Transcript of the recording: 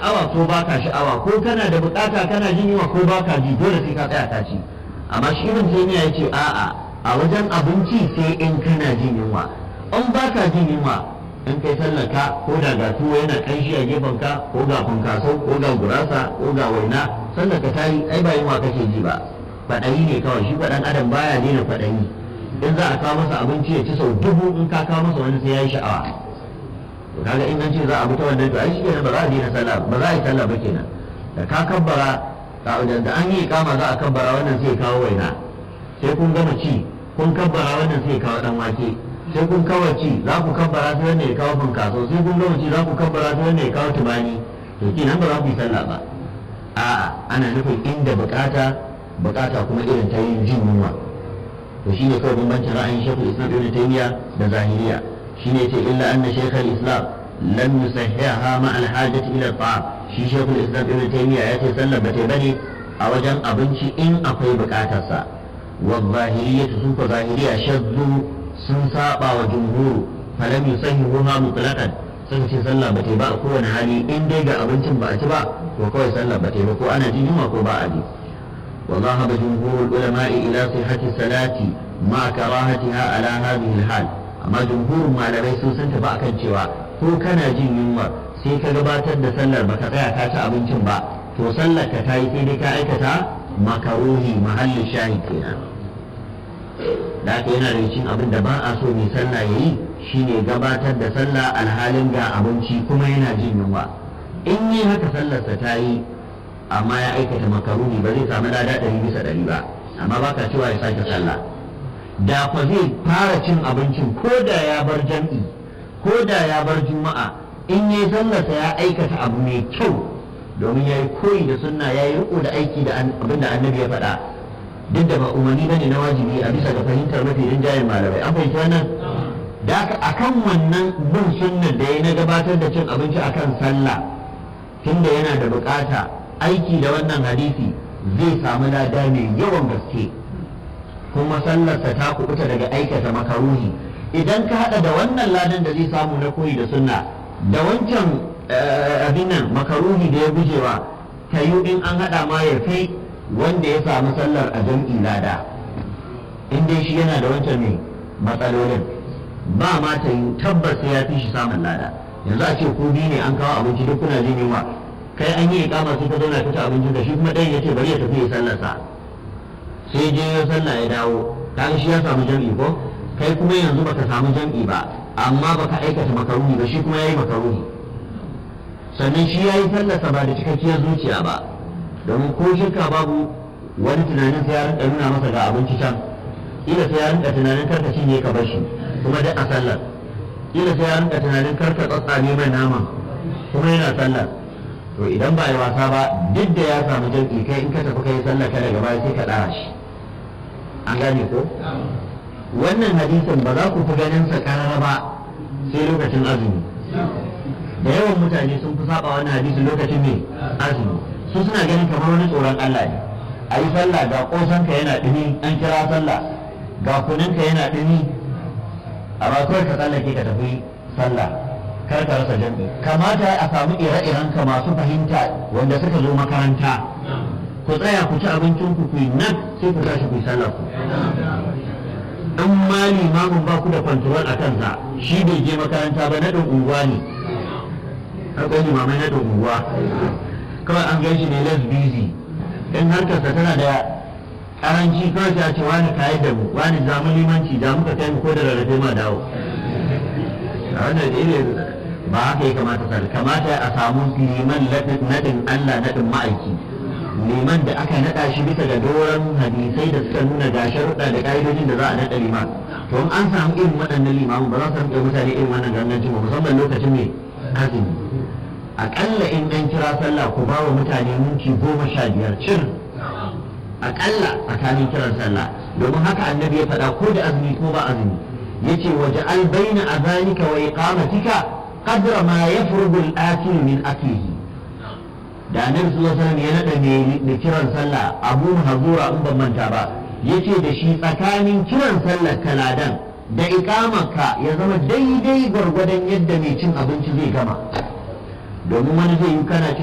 sha'awa ko baka sha'awa ko kana da bukata kana jin yunwa ko baka ji dole sai ka tsaya ka ci amma shi ibn taymiya yace a'a a wajen abinci sai in kana jin yunwa in baka jin yunwa in kai sallaka ko da ga tuwo yana kanshi a gefen ka ko ga funkaso ko ga gurasa ko ga waina sallaka ta yi ai ba yunwa kake ji ba kwaɗayi ne kawai shi kwaɗan adam baya daina kwaɗayi in za a kawo masa abinci ya ci sau dubu in ka kawo masa wani sai ya yi sha'awa to kaga in an ce za a bi ta wannan to ai shi kenan ba za a daina sallah ba za a yi sallah ba kenan da ka kabbara da an yi kama za a kabbara wannan sai kawo waina sai kun gama ci kun kabbara wannan sai kawo dan wake sai kun kawo ci za ku kabbara sai wanda ya kawo funkaso sai kun gama ci za ku kabbara sai wanda ya kawo tubani to kenan ba za ku yi sallah ba a'a ana nufin inda bukata bukata kuma irin ta yin jin yunwa to shine kawai bambancin ra'ayin shekul islam ibn taymiya da zahiriya shine ce illa anna shekul islam lam yusahhiha ma al hajati ila ta'am shi shekul islam ibn taymiya ya ce sallar ba ta bane a wajen abinci in akwai bukatarsa wa zahiriya sun ko zahiriya shaddu sun saba wa jumhuru falam yusahhihuha mutlaqan sun ce sallah ba ta ba a kowane hali in dai ga abincin ba a ci ba to kawai sallah ba ta ba ko ana jin yunwa ko ba a ji وذهب جمهور العلماء إلى صحة الصلاة مع كراهتها على هذه الحال أما جمهور ما لبي سوسن تبا كان cewa ko kana jin yunwa sai ka gabatar da sallar baka tsaya ka ci abincin ba to sallar ka tayi sai dai ka aikata makaruhi mahallin shahid kenan da haka yana da cikin abin da ba a so mai sallah yayi shine gabatar da sallah alhalin ga abinci kuma yana jin yunwa in yi haka sallarsa ta yi amma ya aikata makaruni ba zai samu lada ɗari bisa ɗari ba amma ba ka cewa ya sake sallah da kwa zai fara cin abincin ko da ya bar jam'i ko da ya bar juma'a in yi sallarsa ya aikata abu mai kyau domin ya yi koyi da sunna ya yi riko da aiki da abin da annabi ya faɗa duk da ba umarni bane na wajibi a bisa ga fahimtar mafi rinjayen malamai an fahimci wannan da aka akan wannan bin sunnar da ya na gabatar da cin abinci akan sallah tunda yana da bukata aiki da wannan hadisi zai samu lada mai yawan gaske kuma sallarsa ta kubuta daga aikata makaruhi idan ka hada da wannan ladan da zai samu na koyi da sunna da wancan abin nan makaruhi da ya gujewa ta yi in an hada ma ya fi wanda ya samu sallar a jam'i lada in dai shi yana da wancan ne matsalolin ba ma ta yi tabbas ya fi shi samun lada yanzu a ce ku biyu ne an kawo abinci duk kuna jin yunwa kai an yi ikama sai ka zauna ka ci abinci da shi kuma ɗayan ya ce bari ya tafi ya sallarsa sai je ya sallah ya dawo kaga shi ya samu jam'i ko kai kuma yanzu baka samu jam'i ba amma baka aikata makaruni ba shi kuma yayi makaruni sannan shi yayi sallarsa ba da cikakkiyar zuciya ba domin ko shirka babu wani tunanin sai ya rinka nuna masa ga abinci can ila sai ya rinka tunanin karka cinye ka bar shi kuma duk a sallar ila sai ya rinka tunanin karka tsatsame mai naman kuma yana sallar to idan ba yi wasa ba duk da ya samu jam'i kai in ka tafi kai sallah ka daga baya sai ka ɗara shi an gane ko wannan hadisin ba za ku fi ganin sa karara ba sai lokacin azumi da yawan mutane sun fi saba wannan hadisin lokacin ne azumi su suna ganin kamar wani tsoron Allah ne a yi sallah ga kosanka yana ɗumi an kira sallah ga kuninka yana ɗumi a ba kawai ka tsallake ka tafi sallah kar ka rasa jam'i kamata a samu ire-iren ka masu fahimta wanda suka zo makaranta ku tsaya ku ci abincin ku ku nan sai ku tashi ku yi sallar ku in ma limamin ba ku da kwantarol a kansa shi bai je makaranta ba naɗin unguwa ne akwai limamai naɗin unguwa kawai an gan shi ne less busy in harkarsa tana da karanci kawai ta ce wani kayi da mu wani zamu limanci da muka kai mu ko da rarrafe ma dawo a wannan irin ba haka ya kamata sa kamata a samu liman nadin Allah nadin ma'aiki liman da aka nada shi bisa ga doron hadisai da suka nuna ga sharuɗa da ƙa'idojin da za a nada liman to in an samu irin waɗannan limamu ba za su rinƙa mutane irin wannan gangancin ba musamman lokacin ne azumi aƙalla in an kira sallah ku ba wa mutane minti goma sha biyar cir aƙalla tsakanin kiran sallah domin haka annabi ya faɗa ko da azumi ko ba azumi yace waje albaina azanika wa iqamatika qadra ma yafrugu al-akil min aklihi da annabi sallallahu alaihi wasallam ya nada mai kiran sallah abu hazura in ban manta ba yace da shi tsakanin kiran sallar kaladan da iqamarka ya zama daidai gwargwadon yadda mai cin abinci zai gama domin wani zai yi kana